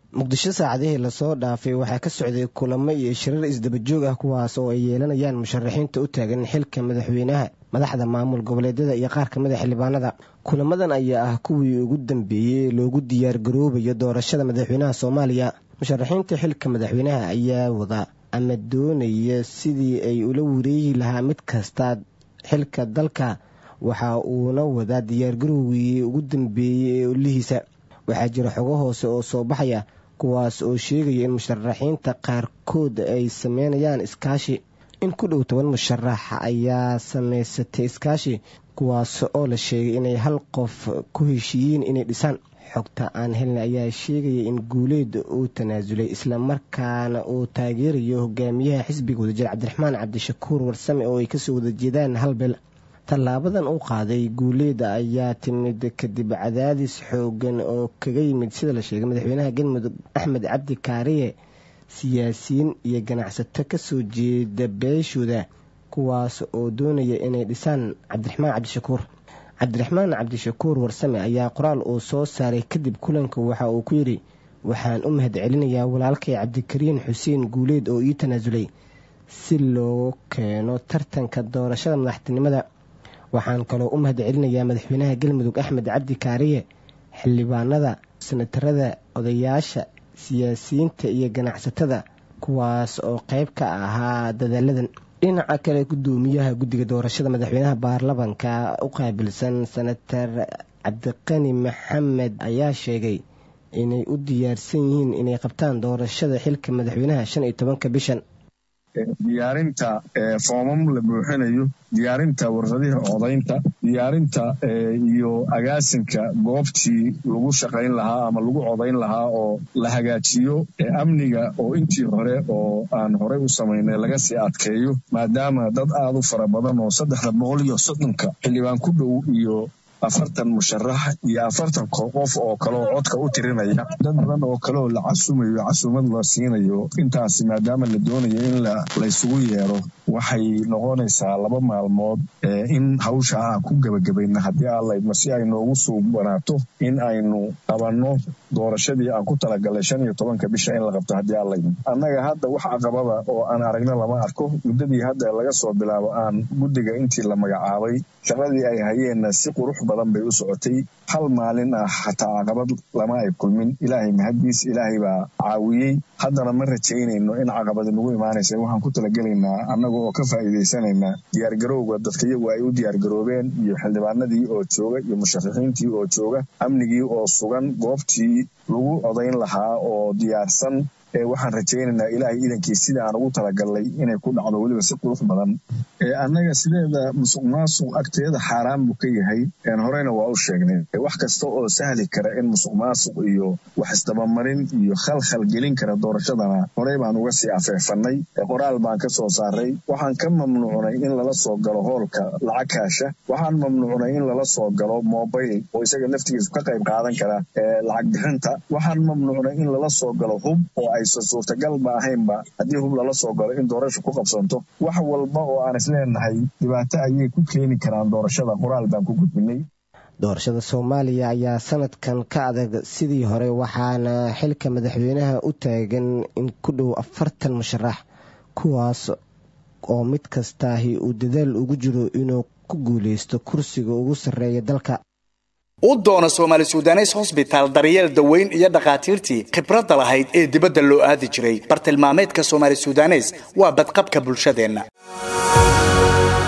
muqdisho saacadihii lasoo dhaafay waxaa ka socday kulamo iyo shirar isdabajoog ah kuwaas oo ay yeelanayaan musharaxiinta u taagan xilka madaxweynaha madaxda maamul goboleedyada iyo qaar kamid a xildhibaanada kulamadan ayaa ah kuwii ugu dambeeyey loogu diyaar garoobayo doorashada madaxweynaha soomaaliya musharaxiinta xilka madaxweynaha ayaa wada ama doonaya sidii ay ula wareegi lahaa mid kasta xilka dalka waxa uuna wadaa diyaargarowgii ugu dambeeyey ee olihiisa waxaa jira xogo hoose oo soo baxaya kuwaas oo sheegaya in musharaxiinta qaarkood ay sameynayaan iskaashi in ku dhow toban musharax ayaa samaysatay iskaashi kuwaas oo la sheegay inay hal qof ku heshiiyeen inay dhisaan xogta aan helna ayaa sheegaya in guuleed uu tanaasulay islamarkaana uu taageerayo hogaamiyaha xisbiga wadajir cabdiraxmaan cabdishakuur warsame oo ay kasoo wada jeedaan hal bel tallaabadan u qaaday guuleeda ayaa timid kadib cadaadis xoogan oo kaga yimid sida la sheegay madaxweynaha galmudug axmed cabdi kaariye siyaasiyiin iyo ganacsato kasoo jeeda beeshooda kuwaas oo doonaya inay dhisaan cabdiraxmaan cabdishakuur cabdiraxmaan cabdishakuur warsame ayaa qoraal uu soo saaray kadib kulanka waxa uu ku yidhi waxaan u mahad celinayaa walaalkay cabdikariin xuseen guuleed oo ii tanaasulay si loo keeno tartanka doorashada madaxtinimada waxaan kaloo u mahad celinayaa madaxweynaha galmudug axmed cabdi kaariye xildhibaanada sanatarada odayaasha siyaasiyiinta iyo ganacsatada kuwaas oo qayb ka ahaa dadaaladan dhinaca kale gudoomiyaha guddiga doorashada madaxweynaha baarlamanka u qaabilsan senatar cabdiqani maxamed ayaa sheegay inay u diyaarsan yihiin inay qabtaan doorashada xilka madaxweynaha shan iyo tobanka bishan diyaarinta foomam la buuxinayo diyaarinta warqadihii codaynta diyaarinta iyo agaasinka goobtii lagu shaqayn lahaa ama lagu codayn lahaa oo la hagaajiyo amniga oo intii hore oo aan horey u samaynay laga sii adkeeyo maadaama dad aad u fara badan oo saddexda boqol iyo soddonka xildhibaan ku dhow iyo afartan musharax iyo afartan qof oo kaleoo codka u tirinaya dad badan oo kaleoo la casumayo casuumad la siinayo intaasi maadaama la doonayo in laysugu yeero waxay noqonaysaa laba maalmood in hawsha aan ku gebagabayna haddii aalaydma si ay noogu suubanaato in aynu qabanno doorashadii aan ku talagalay shan iyo tobanka bisha in la qabto haddii aalaydma annaga hadda wax caqabada oo aan aragna lama arko muddadii hadda laga soo bilaabo aan guddiga intii la magacaabay shaqadii ay hayeenna si qurux badan bay u socotay hal maalin ah xataa caqabad lama ay kulmin ilaahay mahaddiis ilaahay baa caawiyey haddana ma rajaynayno in caqabadi nagu imaanaysa waxaan ku talagelaynaa annaga oo ka faa'iidaysanaynaa diyaargarowga dadka iyagu ay u diyaargaroobeen iyo xildhibaanadii oo jooga iyo musharaxiintii oo jooga amnigii oo sugan goobtii lagu codayn lahaa oo diyaarsan waxaan rajaynaynaa ilaahay iidankii sida aan ugu talagalnay inay ku dhacdo weliba si qurux badan annaga sideeda musuq maasuq agteeda xaaraan buu ka yahay horeyna waa u sheegnay wax kasta oo sahli kara in musuq maasuq iyo wax isdabamarin iyo khalkhal gelin kara doorashadana horey baan uga sii afeefannay qoraal baan ka soo saaray waxaan ka mamnuucnay in lala soo galo hoolka lacag kaasha waxaan mamnuucnay in lala soo galo mobayl oo isaga naftigiisu ka qayb qaadan kara lacag bixinta waxaan mamnuucnay in lala soo galo hub oo ay suurtagal ma ahaynba haddii hub lala soo galo in doorasha ku qabsanto wax walba oo aan isleenahay dhibaato ayay ku keeni karaan doorashada qoraal baan ku gudbinay doorashada soomaaliya ayaa sanadkan ka adag sidii hore waxaana xilka madaxweynaha u taagan in ku dhow afartan musharax kuwaas oo mid kastaahi uu dadaal ugu jiro inuu ku guuleysto kursiga ugu sarreeya dalka u doona soomaali sudanes hosbitaal daryeel daweyn iyo dhakhaatiirtii khibradda lahayd ee dibadda loo aadi jiray bartilmaameedka soomaali sudanes waa badqabka bulshadeenna